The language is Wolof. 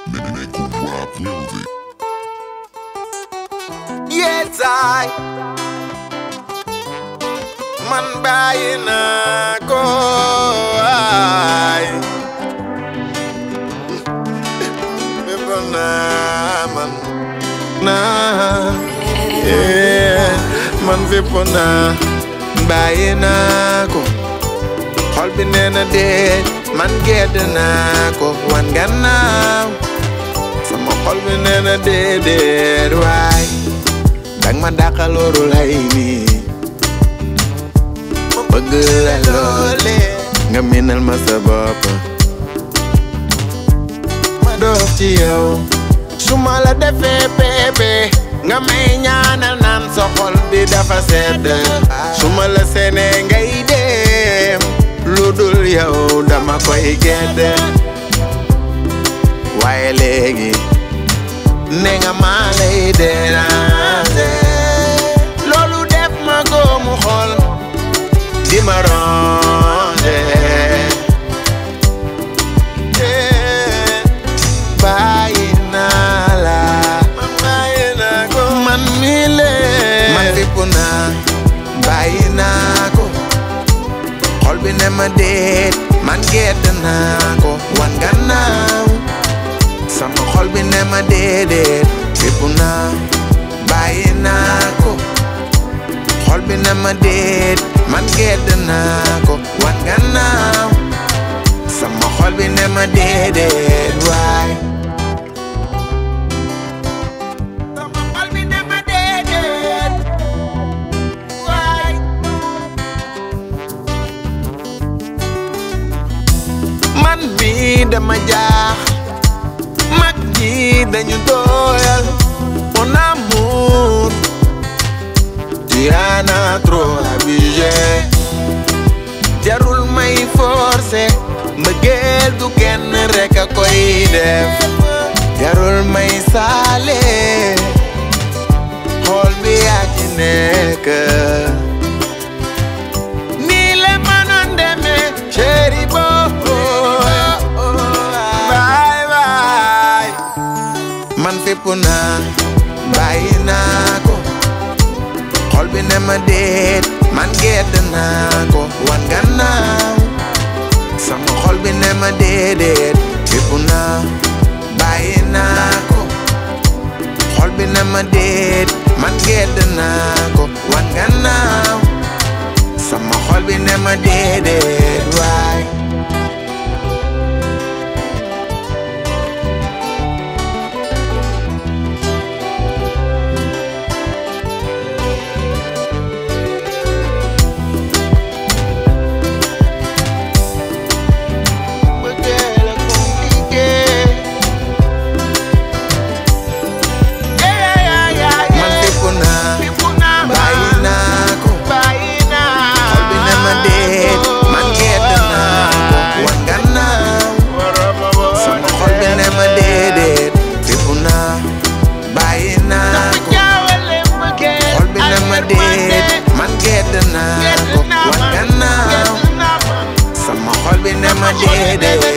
Medical Rock Music. Yes, I man bàyyi naa ko ay bépp naa man naa yeah man fépp naa bàyyi naa ko xol bi nee na déet man gedd naa ko wan gannaaw sama xol bi nee na déedéet waay dang ma dàqalooru lay nii ma bëgg la loole nga minal ma sa bopp ma doof ci yow su ma la defee pepe nga may ñaanal naan sa xol bi dafa sedd su ma la seenee ngay dem lu dul yow dama koy gedd waaye léegi ne nga maa lay déranger loolu def ma góomu xol di ma ranger Eh, bàyyi naa la man bàyyi naa ko man mi lee man fipp naa bàyyi naa ko xol bi ne ma déet man gedd naa ko wan gannaaw sama xol bi ne ma déedéet fépp naa bàyyi naa ko xol bi ne ma déet man gedd naa ko wan gannaaw sama xol bi ne ma déedéet waay sama xol bi ne ma déedéet waay man mi dama jaax mag ñi dañu doyal mon amour tu en as trop abusé jarul may forcé mbëggeel du kenn rek a koy def jarul may saale xool bi yaa ci nekk nii la mënoon demee chéri boo baay baay man fépp naa bàyyi naa ko xol bi ne ma déet man gedd naa ko wan gannaaw sama xol bi ne ma déedéet fépp naa bàyyi naa ko xol bi ne ma déet man gedd naa ko wan gannaaw sama xol bi ne ma déedéet waay Mbëggeel a compliqué. man fépp naa bàyyi naa ko xol bi ne ma déet man gedd naa ko wan gannaaw sama xol bi ne ma déedéet fépp naa bàyyi naa ko xol bi ne ma déet man gedd naa ko wan gannaaw sama xol bi ne ma déedéet